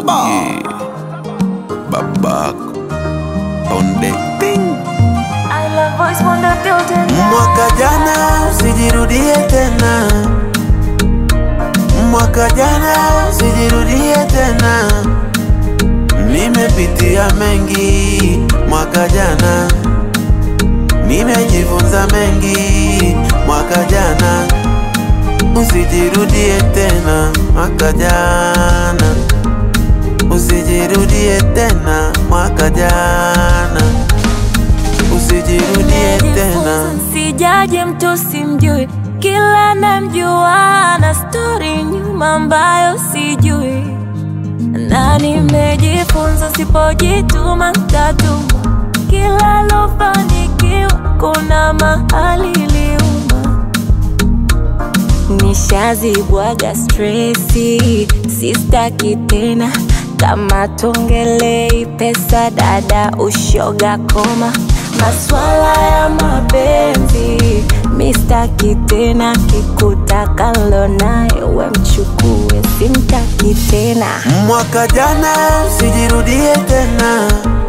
Baba. Yeah. Babako on the thing. I love voice wonder building. Mwaka jana usijirudie tena, mwaka jana usijirudie tena. Nimepitia mengi mwaka jana, nimejifunza mengi mwaka jana. Usijirudie tena mwaka jana, usijirudie tena mwaka jana, usijirudie tena. Sijaje mtu simjui, kila namjua na stori nyuma ambayo sijui, na nimejifunza sipojituma tatuma. Kila lofanikiwa kuna mahali iliuma, nishazibwaga stresi, sistaki tena kama tongelei pesa, dada ushoga koma, maswala ya mapenzi mistaki tena, kikutaka lo naye we mchukue, simtaki tena. Mwaka jana usijirudie tena,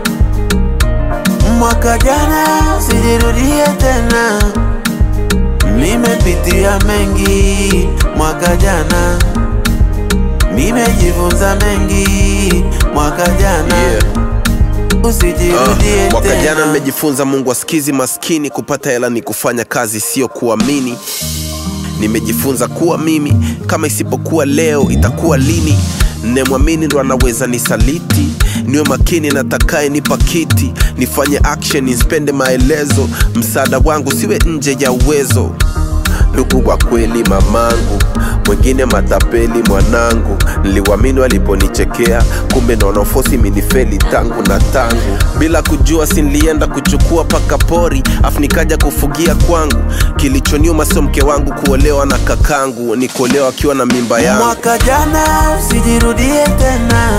mwaka jana usijirudie tena. Nimepitia mengi mwaka jana, nimejifunza mengi mwaka jana. Yeah. Usijirudie Uh, mwaka jana tena. nimejifunza Mungu asikizi maskini, kupata hela ni kufanya kazi, sio kuamini. Nimejifunza kuwa mimi kama isipokuwa leo itakuwa lini? Nemwamini ndo anaweza nisaliti. Niwe makini na takaye nipa kiti, nifanye action, nispende maelezo. Msaada wangu siwe nje ya uwezo ndugu kwa kweli mamangu, mwingine matapeli mwanangu. Niliwamini waliponichekea, kumbe naona ufosi minifeli tangu na tangu. Bila kujua si nilienda kuchukua paka pori, afu nikaja kufugia kwangu. Kilichoniuma sio mke wangu kuolewa na kakangu, ni kuolewa akiwa na mimba yangu. Mwaka jana usijirudie tena,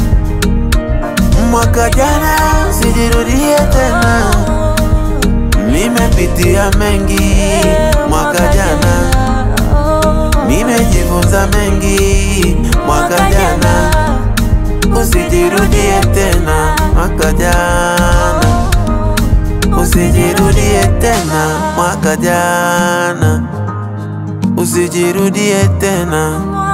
mwaka jana usijirudie tena. Nimepitia mengi mwaka jana, nimejifunza mengi mwaka jana. Usijirudie tena mwaka jana, usijirudie tena mwaka jana, usijirudie tena.